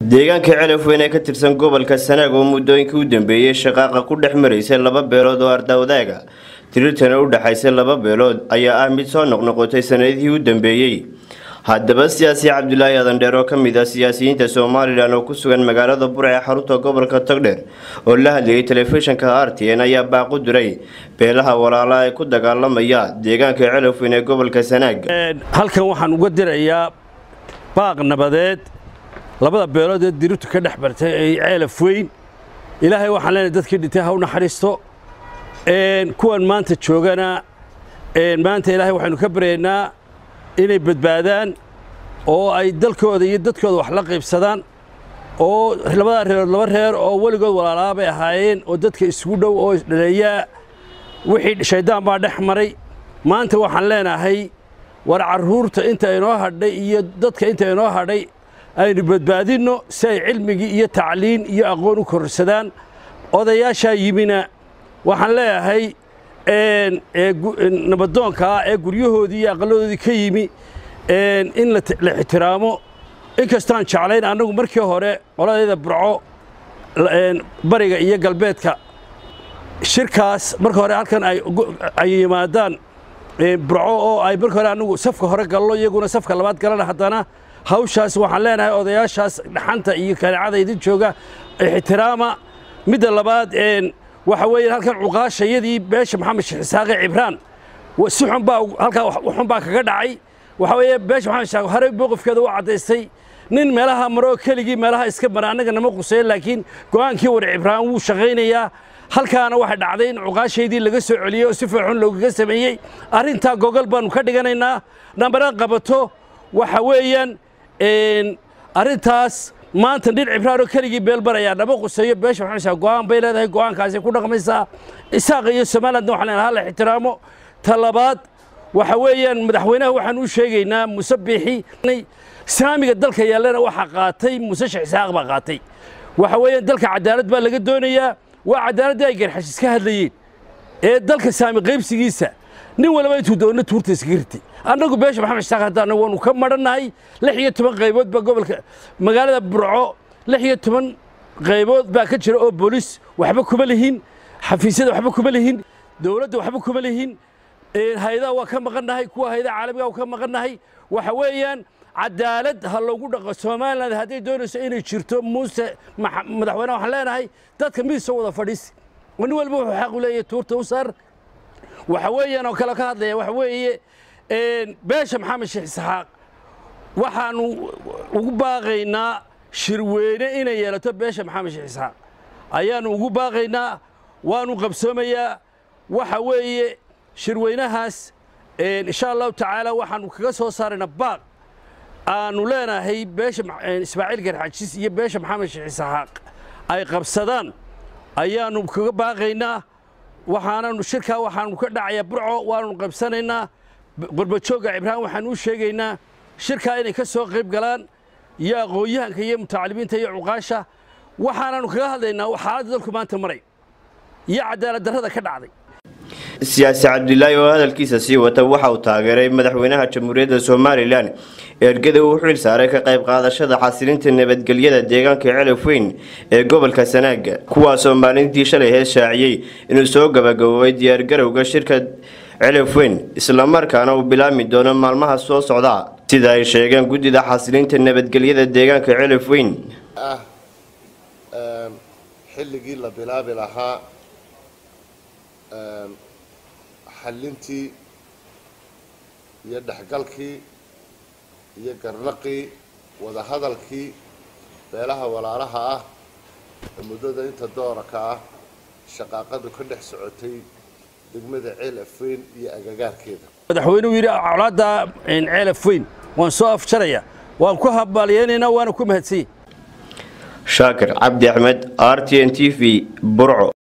deegaanka celaf weyn ee ka tirsan gobolka sanaag oo muddooyinkii u dambeeyey shaqaaqa ku dhex maraysay laba beelood oo ardawadaaga tirirtana u dhexaysay laba beelood ayaa ah mid soo noqnoqotay sanadihii u dambeeyey haddaba siyaasi cabdulaahi adandheer oo ka mid ah siyaasiyiinta somalilan oo ku sugan magaalada bur ee xarunta gobolka togdheer oo la hadlayay telefishinka r t n ayaa baaqu diray beelaha walaala ee ku dagaalamaya deegaanka celaf weyn ee gobolka sanaag halkan waxaan uga dirayaa baaq nabadeed labada beelood ee dirirtu ka dhex bartay ee ceelaf weyn ilaahay waxaan leenahay dadkii dhintay ha u naxariisto kuwan maanta joogana maanta ilaahay waxaynu ka baryaynaa inay badbaadaan oo ay dalkooda iyo dadkooda wax la qaybsadaan oo labadaa reerood laba reer oo weligood walaalaa bay ahaayeen oo dadka isugu dhow oo isdhaleeyaa wixii shayddaan baa dhex maray maanta waxaan leenahay war carruurta inta inoo hadhay iyo dadka inta inoo hadhay aynu badbaadinno si ay cilmigii iyo tacliin iyo aqoon u kororsadaan odayaashaa yimina waxaan leeyahay nabadoonkaa ee guryahoodii iyo aqalladoodii ka yimi in la ixtiraamo inkastaan jeclayn annagu markii hore qoladeeda burco bariga iyo galbeedka shirkaas marka hore halkan ay yimaadaan burco oo ay marka hore annagu safka hore gallo iyaguna safka labaad galana haddana hawshaas waxaan leenahay odayaashaas dhaxanta iyo kaneecada idin jooga ixtiraama midda labaad waxa weeye halkan cuqaashayadii beesha maxamed sheekh isaaqe cibraan si xun baa halkaa xun baa kaga dhacay waxa weeye beesha maxamed sheekh horey mowqifkeeda u caddaystay nin meelaha maroo keligii meelaha iska mara annaga nama quseeyo laakiin go'aankii war cibraan wuu shaqaynayaa halkaana waxay dhacday in cuqaashaydii laga soo celiyey oo si fiixun loogaga sameeyey arrintaa gogol baannu ka dhiganaynaa nambara qabato waxa weeyaan arrintaas maanta nin cibraanoo keligii beelbarayaa nama quseeyo beesha maxamed go'aan bay leedahay go'aankaasay ku dhaqmaysaa isaaqa iyo somalilandna waxaan leenahay hala ixtiraamo ta labaad waxa weeyaan madaxweynaha waxaan u sheegaynaa muse biixi islaamiga dalka yaallana waxaa qaatay muse sheekh isaaq baa qaatay waxa weeyaan dalka cadaalad baa laga doonayaa waa cadaaladii ay garxashis ka hadlayeen ee dalka saami qaybsigiisa nin walba intuu doonno tuurta iskaga ritay annagu beesha maxamed isaaq haddaana waanu ka madhannahay lix iyo toban qaybood baa gobolka magaalada burco lix iyo toban qaybood baa ka jira oo boolis waxba kuma lihin xafiisyada waxba kuma lihin dowladda waxba kuma lihin hay-adaha waa ka maqannahay kuwa hay-adaha caalamiga waa ka maqannahay waxa weeyaan cadaalad ha loogu dhaqo somaliland hadday doonayso inay jirto muuse madaxweyne waxaan leenahay dadka miisoo wada fadhiisi nin walba wuxuu xaq u leeyahay tuurta u saar waxa weeyaan oo kale ka hadlaya waxa weeye beesha maxamed sheekh isxaaq waxaanu ugu baaqaynaa shirweyne inay yeelato beesha maxamed sheekh isxaaq ayaanu ugu baaqaynaa waanu qabsoomayaa waxa weeye shirweynahaas insha allahu tacaala waxaanu kaga soo saaraynaa baaq aanu leenahay beesha ismaaciil garxajis iyo beesha maxamed sheekh isxaaq ay qabsadaan ayaanu kaga baaqaynaa waxaananu shirkaa waxaanu ka dhacayaa burco waanu qabsanaynaa qurbajoogga cibraan waxaan u sheegaynaa shirkaa inay ka soo qayb galaan iyo aqoon-yahanka iyo mutacalimiinta iyo cuqaasha waxaananu kaga hadlaynaa xaaladda dalku maanta maray iyo cadaalad darrada ka dhacday siyaasi cabdilaahi oo hadalkiisa sii wata waxa uu taageeray madaxweynaha jamhuuriyadda somalilan ergada uu xil saaray ka qayb qaadashada xasilinta nabadgelyada deegaanka celaf weyn ee gobolka sanaaga kuwaasoo maalintii shalay hees shaaciyey inuu soo gabagaboobay diyaargarowga shirka celaf weyn islamarkaana uu bilaabmi doono maalmaha soo socda sida ay sheegeen guddida xasilinta nabadgelyada deegaanka celaf weyn ah xilligii la bilaabi lahaa xallintii iyo dhexgalkii iyo garnaqii wadahadalkii beelaha walaalaha ah ee muddada inta dooraka ah shaqaaqadu ka dhex socotay degmada ceel afweyn iyo agagaarkeeda madaxweynuhu yidhi colaadda ceel afweyn waan soo afjaraya waan ku habaaliyeynaynaa waana ku mahadsanyay shaakir cabdi axmed r t n t v burco